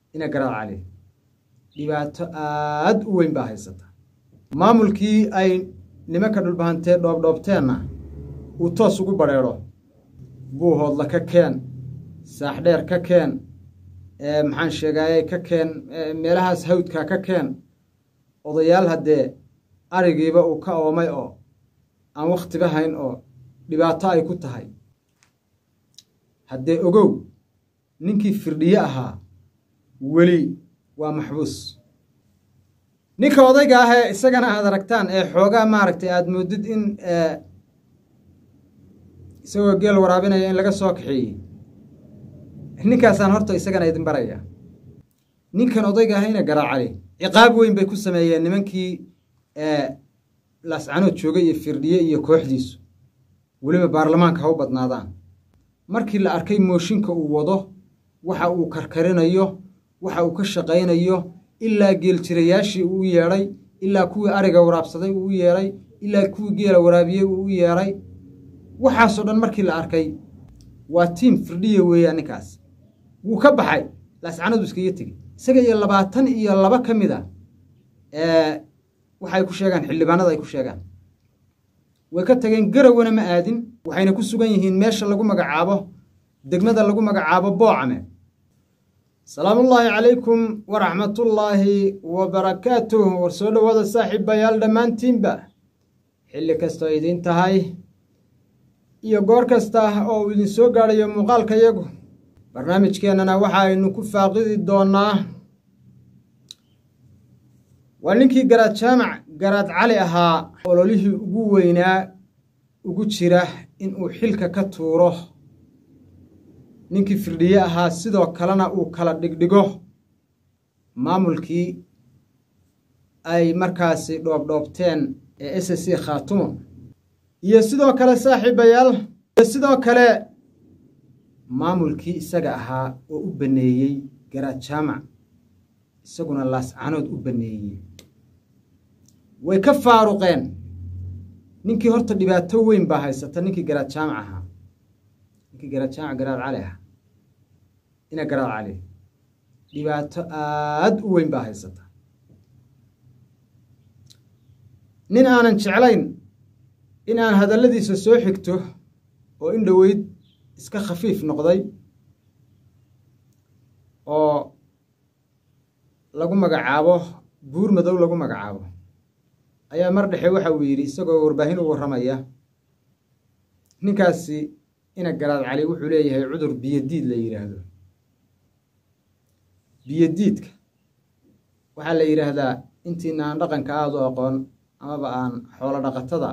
ina garaad cali dhibaato aad u weyn baa haysata maamulkii ay nimanka dhulbahantee dhoobdhoobteenna uu toos ugu badrheedho buuhoodla ka keen saaxdheer ka keen maxaan sheegaayey ka keen meelahaas hawdka ka keen odayaal haddee arigiiba uu ka oomay oo aan wakhtiba hayn oo dhibaato ay ku tahay haddee ogow ninkii firdhiye ahaa weli waa maxbuus ninka odayga ah ee isagana aad aragtaan ee xoogaa maaragtay aada moodid in isagoo geel waraabinaya in laga soo kaxeeyey ninkaasaan horta isagana idin baraya ninkan odayga ah ina garaacali ciqaab weyn bay ku sameeyeen nimankii laascanood joogay iyo firdhiye iyo kooxdiisu weliba baarlamaanka ha u badnaadaan markii la arkay mooshinka uu wado waxa uu karkarinayo waxa uu ka shaqaynayo ilaa geeljirayaashii uu u yeedhay ilaa kuwii ariga waraabsaday uu u yeedhay ilaa kuwii geela waraabiyey uu u yeedhay waxaasoo dhan markii la arkay waa tiim firdhiya weeyaan ninkaas wuu ka baxay laascanadu iskaga tegey isaga iyo labaatan iyo laba ka mid a waxay ku sheegaan xildhibaanada ay ku sheegaan way ka tageen garowana ma aadin waxayna ku sugan yihiin meesha lagu magacaabo degmada lagu magacaabo boocame salaamullaahi calaykum waraxmatullaahi wa barakaatuh war soo dhowaada saaxiibayaal dhammaantiinba xilli kastoo idiin tahay iyo goor kasta oo uu idin soo gaadhayo muuqaalka yagu barnaamijkeennana waxa aynu ku faaqidi doonnaa waa ninkii garaad jaamac garaad cali ahaa ololihii ugu weynaa ugu jira inuu xilka ka tuuro ninkii firdhiye ahaa sidoo kalena uu kala dhigdhigo maamulkii ay markaasi dhoobdhoobteen ee s c khaatumo iyo sidoo kale saaxiibayaal iyo sidoo kale maamulkii isaga ahaa oo u banneeyey garaad jaamac isaguna laascanood u banneeyey way ka faaruqeen ninkii horta dhibaato weyn baa haysata ninkii garaad jaamac ahaa ninkii garaad jaamac garaad cali ahaa ina garaad cali dhibaato aad u weyn baa haysata nin aanan jeclayn in aan hadalladiisa soo xigto oo in dhoweyd iska khafiif noqday oo lagu magacaabo buur madow lagu magacaabo ayaa mar dhexe waxa uu yidhi isagoo warbaahin u warramaya ninkaasi ina garaad cali wuxuu leeyahay cudur biyodiid la yidhaahdo biyodiidka waxaa la yidhaahdaa intiina aan dhaqanka aada u aqoon amaba aan xoolo dhaqatada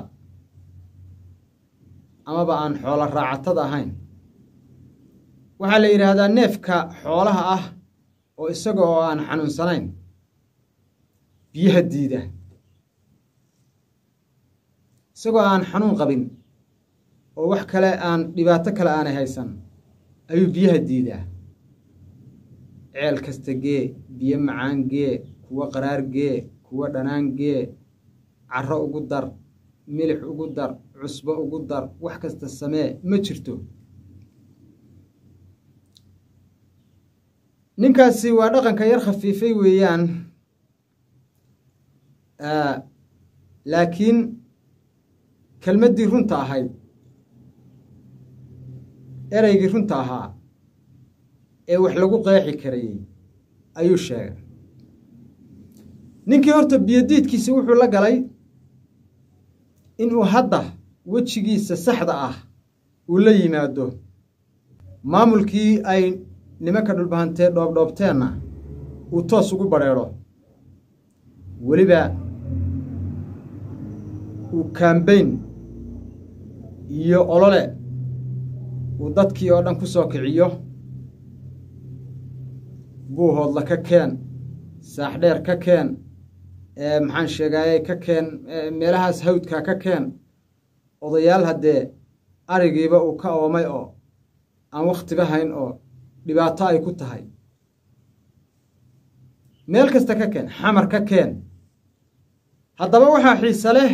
amaba aan xoolo raacatada ahayn waxaa la yidhaahdaa neefka xoolaha ah oo isaga oo aan xanuunsanayn biyaha diida isagoo aan xanuun qabin oo wax kale aan dhibaato kale aanay haysan ayuu biyaha diidaa ceel kasta gee biyo macaan gee kuwo qaraar gee kuwo dhanaan gee carro ugu dar milix ugu dar cusbo ugu dar wax kasta samee ma jirto ninkaasi waa dhaqanka yar khafiifay weeyaan laakiin kelmaddii runta ahayd ereygii runta ahaa ee wax lagu qeexi karayey ayuu sheegay ninkii horta biyodiidkiisi wuxuu la galay inuu hadda wejigiisa saxda ah uu la yimaado maamulkii ay nimanka dhulbahantee dhoobdhoobteenna uu toos ugu badrheedho weliba uu kaambayn iyo olole uu dadkii oo dhan ku soo kiciyo buuhoodla ka keen saaxdheer ka keen maxaan sheegaayey ka keen meelahaas hawdka ka keen odayaal haddee arigiiba uu ka oomay oo aan wakhtiba hayn oo dhibaato ay ku tahay meel kasta ka keen xamar ka keen haddaba waxaa xiise leh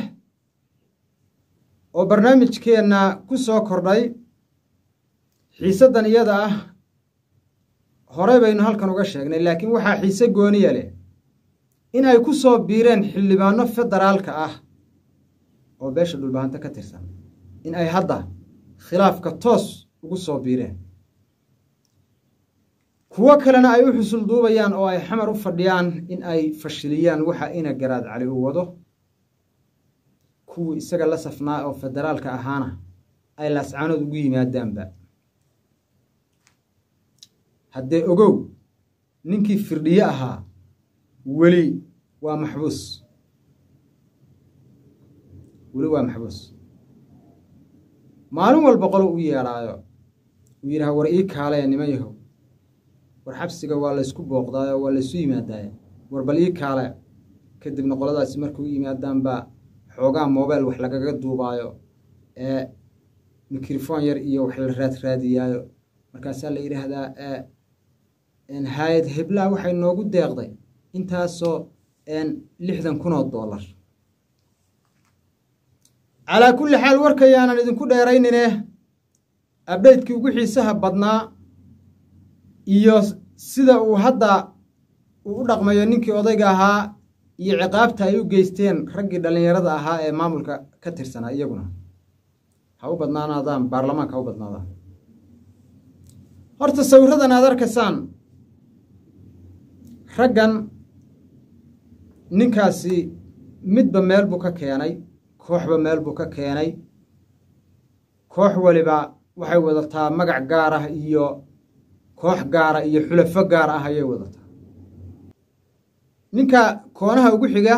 oo barnaamijkeenna ku soo kordhay xiisaddan iyada ah horey baynu halkan uga sheegnay laakiin waxaa xiise gooniya leh in ay ku soo biireen xildhibaano federaalka ah oo beesha dhulbahanto ka tirsan in ay hadda khilaafka toos ugu soo biireen kuwo kalena ay u xusul duubayaan oo ay xamar u fadhiyaan in ay fashiliyaan waxa ina garaad cali uu wado kuwii isaga la safnaa oo federaalka ahaana ay laascaanood ugu yimaadaanba haddee ogow ninkii firdhiye ahaa weli waa maxbuus weli waa maxbuus maalin walba qolo u yeedhaayo uu yidhaha war ii kaalaya niman yahow war xabsiga waa laysku booqdaayo waa laysu yimaadaaye war bal ii kaale kadibna qoladaasi markay u yimaadaan baa xoogaa mobile wax lagaga duubaayo ee mikrofon yar iyo wax la raadraadiyaayo markaasaa la yidhaahdaa hay-ad heblaha waxay noogu deeqday intaasoo lixdan kun oo dollar calaa kulli xaal warkayaanan idinku dheeraynine abdhaydkii ugu xiisaha badnaa iyo sida uu hadda uu u dhaqmayo ninkii odayga ahaa iyo ciqaabta ay u geysteen raggii dhallinyarada ahaa ee maamulka ka tirsanaa iyaguna ha u badnaanaadaan baarlamaanka ha u badnaadaan horta sawiradan aad arkaysaan raggan ninkaasi midba meel buu ka keenay kooxba meel buu ka keenay koox waliba waxay wadataa magac gaar ah iyo koox gaara iyo xulafo gaar ah ayay wadataa ninka koonaha ugu xiga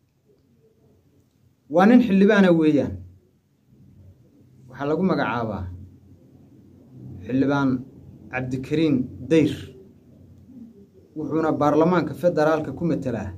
waa nin xildhibaana weeyaan waxaa lagu magacaabaa xildhibaan cabdikariin dayr wuxuuna baarlamaanka federaalka ku matelaa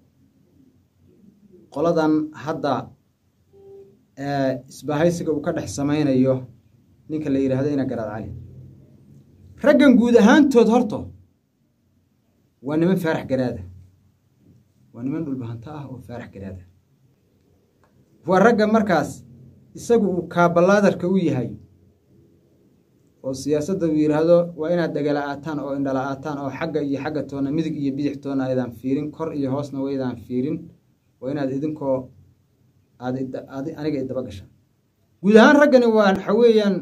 qoladan hadda isbahaysiga uu ka dhex samaynayo ninka la yidhaahdo ina garaad cali raggan guud ahaantood horto waa niman faarax garaada waa niman dhulbahanto ah oo faarax garaada waa ragga markaas isagu uu kaabalaadarka u yahay oo siyaasadda uu yidhaahdo waa inaad dhegala-aataan oo indhala-aataan oo xagga iyo xagga toona midig iyo bidix toona aydaan fiirin kor iyo hoosna waydaan fiirin waa inaad idinkoo aad aniga idaba gashaan guud ahaan raggani waa waxa weeyaan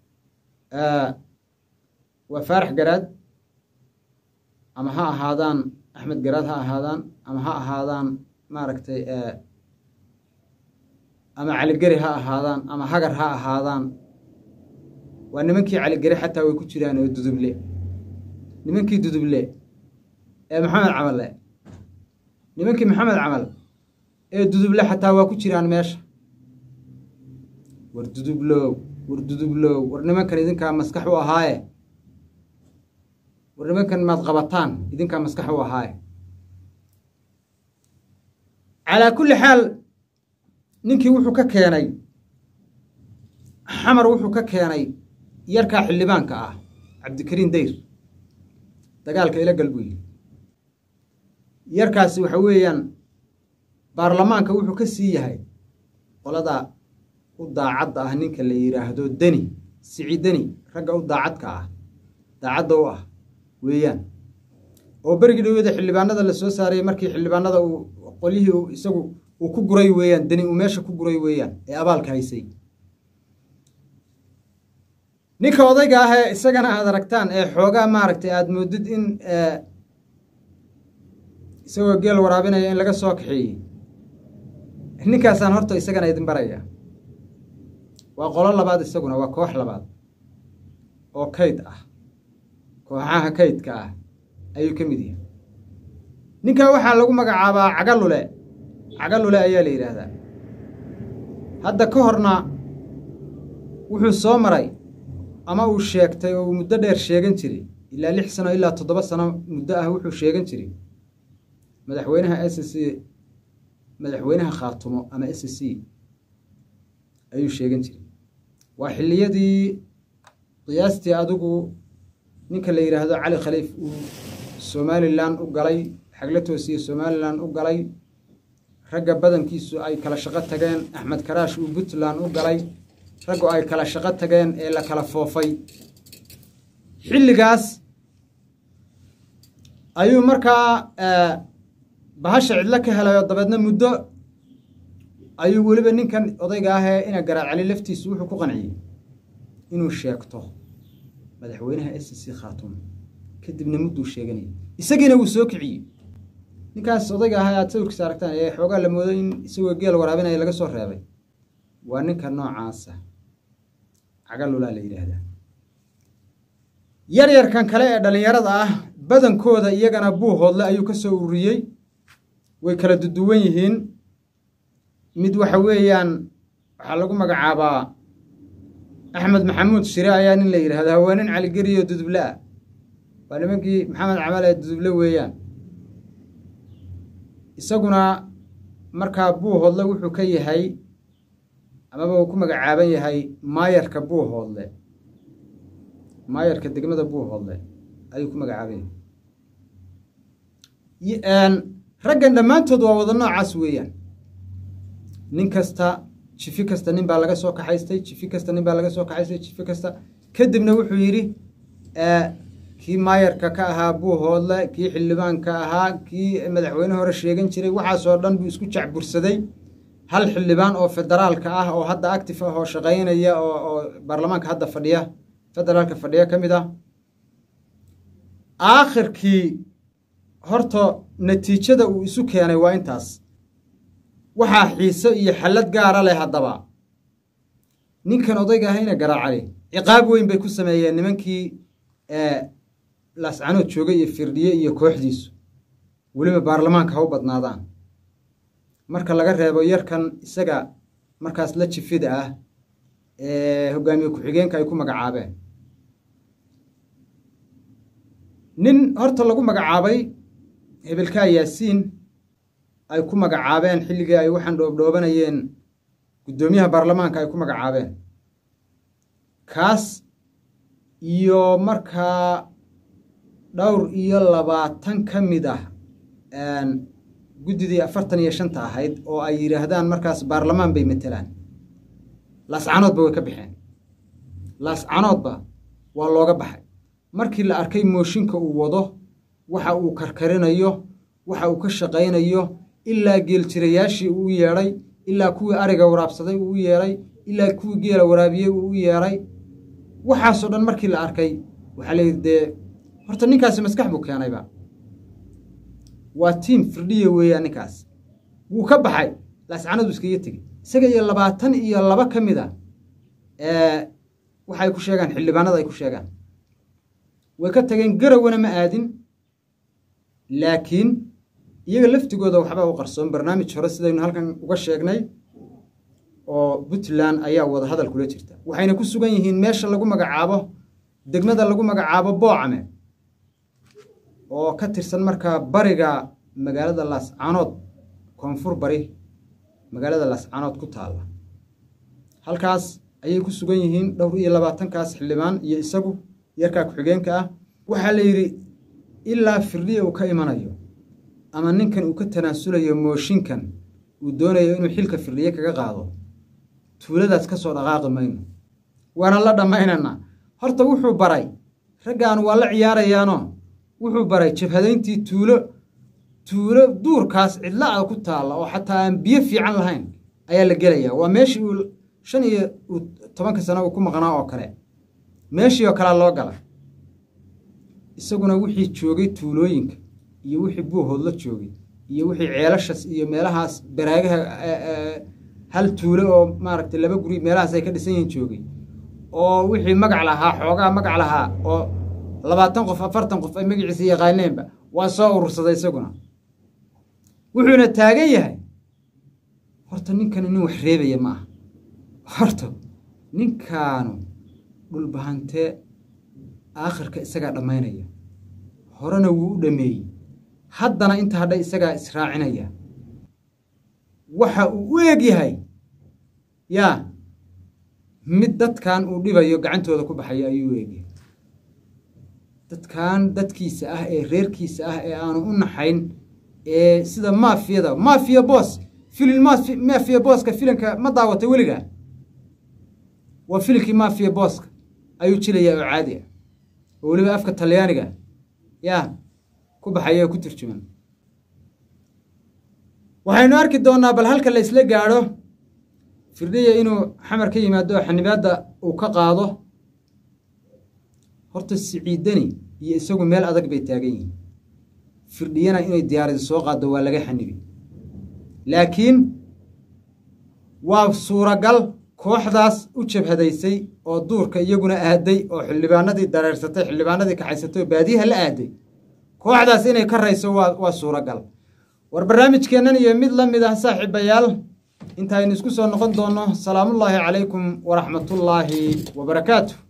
waa faarax garaad ama ha ahaadaan axmed garaad ha ahaadaan ama ha ahaadaan maaragtay ama caligeri ha ahaadaan ama hagar ha ahaadaan waa nimankii caligeri xataa way ku jiraan oo duduble nimankii duduble ee maxamed camalle nimankii maxamed camal ee duduble xataa waa ku jiraan meesha war dudublow war dudublow war nimankan idinkaa maskax u ahaaye war nimankan maad qabataan idinkaa maskax u ahaaye calaa kulli xaal ninkii wuxuu ka keenay xamar wuxuu ka keenay yarkaa xildhibaanka ah cabdikariin dayr dagaalka ila gal buu yidhi yarkaasi waxa weeyaan baarlamaanka wuxuu ka sii yahay qolada u daacadda ah ninka la yidhaahdo deni sici deni ragga u daacadka ah daacadda u ah weeyaan oo berigii dhawada xildhibaanada la soo saarayay markii xildhibaanada uu qolyihii isagu uu ku guray weeyaan deni uu meesha ku guray weeyaan ee abaalka haysay ninka odayga ah ee isagana aad aragtaan ee xoogaa maaragtay aada moodid in isagoo geel waraabinaya in laga soo kaxeeyey ninkaasaan horta isagana idin baraya waa qolo labaad isaguna waa koox labaad oo kayd ah kooxaha kaydka ah ayuu ka mid yahay ninkaa waxaa lagu magacaabaa cagalule cagalule ayaa la yidhaahdaa hadda ka horna wuxuu soo maray ama uu sheegtay oo uu muddo dheer sheegan jiray ilaa lix sano ilaa toddoba sano muddo ah wuxuu sheegan jiray madaxweynaha s c madaxweynaha khaatumo ama s c ayuu sheegan jiray waa xilliyadii qiyaastii adigu ninka la yidhaahdo cali khaliif uu somalilan u galay xagla toosiye somalilan u galay ragga badankiisu ay kala shaqo tageen axmed karaash uu puntland u galay raggu ay kala shaqo tageen ee la kala foofay xilligaas ayuu markaa bahasha cidlo ka helayo dabeedna muddo ayuu weliba ninkan odayga ah ee ina garaad cali laftiisu wuxuu ku qanciyey inuu sheegto madaxweynaha s c khaatuum kadibna mudduu sheeganayay isagiina wuu soo kiciyey ninkaas odayga ah aad sawirkiisa aragtaan ee xoogaa la moodo in isagoo geel waraabinaya laga soo reebay waa ninka noocaasa cagalulaa la yidhaahdaa yaryarkan kale ee dhallinyarada ah badankooda iyagana buuhoodle ayuu ka soo ururiyey way kala duduwan yihiin mid waxa weeyaan waxaa lagu magacaabaa axmed maxamuud shire ayaa nin la yidhahdaa waa nin caligeriyo duduble ah waa nimankii maxamed camal ee duduble weeyaan isaguna markaa buuhoodle wuxuu ka yahay amaba uu ku magacaaban yahay maayarka buuhoodle maayarka degmada buuhoodle ayuu ku magacaaban yahay raggan dhammaantood waa wada noocaas weeyaan nin kasta jifi kasta nin baa laga soo kaxaystay jifi kasta nin baa laga soo kaxaystay jifi kasta kadibna wuxuu yidhi kii maayarka ka ahaa buuhoodle kii xildhibaanka ahaa kii madaxweyne hore sheegan jiray waxaasoo dhan buu isku jacbursaday hal xildhibaan oo federaalka ah oo hadda active ah oo shaqaynaya oo baarlamaanka hadda fadhiya federaalka fadhiya ka mid ah aakhirkii horta natiijada uu isu keenay waa intaas waxaa xiise iyo xallad gaara leh haddaba ninkan odayga ahayna garaacali ciqaab weyn bay ku sameeyeen nimankii laascanood joogay iyo firdhiye iyo kooxdiisu weliba baarlamaanka ha u badnaadaan marka laga reebo yarkan isaga markaas la jifida ah ee hogaamiye ku-xigeenka ay ku magacaabeen nin horta lagu magacaabay hebelkaa yaasiin ay ku magacaabeen xilligii ay waxaan dhoobdhoobanayeen guddoomiyaha baarlamaanka ay ku magacaabeen kaas iyo markaa dhowr iyo labaatan ka mid ah guddidii afartan iyo shanta ahayd oo ay yidhaahdaan markaas baarlamaan bay matelaan laascanoodba way ka baxeen laascanoodba waa looga baxay markii la arkay mooshinka uu wado waxa uu karkarinayo waxa uu ka shaqaynayo ilaa geeljirayaashii uu u yeedhay ilaa kuwii ariga waraabsaday uu u yeedhay ilaa kuwii geela waraabiyey uu u yeedhay waxaasoo dhan markii la arkay waxaa la yidhi dee horta ninkaasi maskax buu keenayba waa tiim firdhiya weeyaan ninkaas wuu ka baxay laascanadu iskaga tegey isaga iyo labaatan iyo laba ka mid a waxay ku sheegaan xildhibaanada ay ku sheegaan way ka tageen garawana ma aadin laakiin iyaga laftigooda waxbaa u qarsoon barnaamij hore sidaynu halkan uga sheegnay oo puntland ayaa wada hadal kula jirta waxayna ku sugan yihiin meesha lagu magacaabo degmada lagu magacaabo boocame oo ka tirsan markaa bariga magaalada laascanood koonfur bari magaalada laascanood ku taalla halkaas ayay ku sugan yihiin dhowr iyo labaatankaas xildhibaan iyo isagu yarkaa ku-xigeenka ah waxaa la yidhi ilaa firdhiya uu ka imanayo ama ninkan uu ka tanaasulayo mooshinkan uu doonayo inuu xilka firdhiye kaga qaado tuuladaas ka soo dhaqaaqi mayno waana la dhammaynaynaa horta wuxuu baray raggaan waa la ciyaarayaanoo wuxuu baray jabhadayntii tuulo tuulo duurkaas cidla a ku taalla oo xataa aan biyo fiican lahayn ayaa la gelayaa waa meeshii uu shan iyo tobanka sano uu ku maqnaa oo kale meeshii oo kalea loo gala isaguna wixii joogay tuulooyinka iyo wixii buuhoodla joogay iyo wixii ceelashas iyo meelahaas baraagaha hal tuulo oo maaragtay laba guri meelahaas ay ka dhisan yihiin joogay oo wixii magac lahaa xoogaa magac lahaa oo labaatan qof afartan qof ay magaciisa yaqaaneenba waa soo urursaday isaguna wuxuuna taagan yahay horta ninkani nin wax reebaya ma aha horta ninkaanu dhulbahantee aakhirka isagaa dhammaynaya horena wuu u dhameeyey haddana inta hadha isagaa israacinaya waxa uu u eg yahay yaa mid dadkan uu dhibayo gacantooda ku baxayo ayuu u egyahay dadkan dadkiisa ah ee reerkiisa ah ee aanu u naxayn ee sida maafiyada maafiya boos filin maafiya booska filinka ma daawatay weligaa waa filinkii maafiya booska ayuu jilayaa oo caadi ah oo weliba afka talyaaniga yaa ku baxaya ku turjuman waxaynu arki doonnaa bal halka la isla gaadho firdhiya inuu xamar ka yimaado oo xanibaadda uu ka qaado horta siciidani iyo isagu meel adag bay taagan yihiin firdhiyana inay diyaaradi soo qaaddo waa laga xanibi laakiin waa suuragal kooxdaas u jabhadaysay oo duurka iyaguna aaday oo xildhibaanadii dareersatay xildhibaanadii kaxaysatay oo baadiyaha la aaday kooxdaas inay ka rayso waa waa suuragal war barnaamijkeennan iyo mid la mid ah saaxiibayaal intaaynu isku soo noqon doonno salaamullaahi calaykum waraxmatullaahi wabarakaatu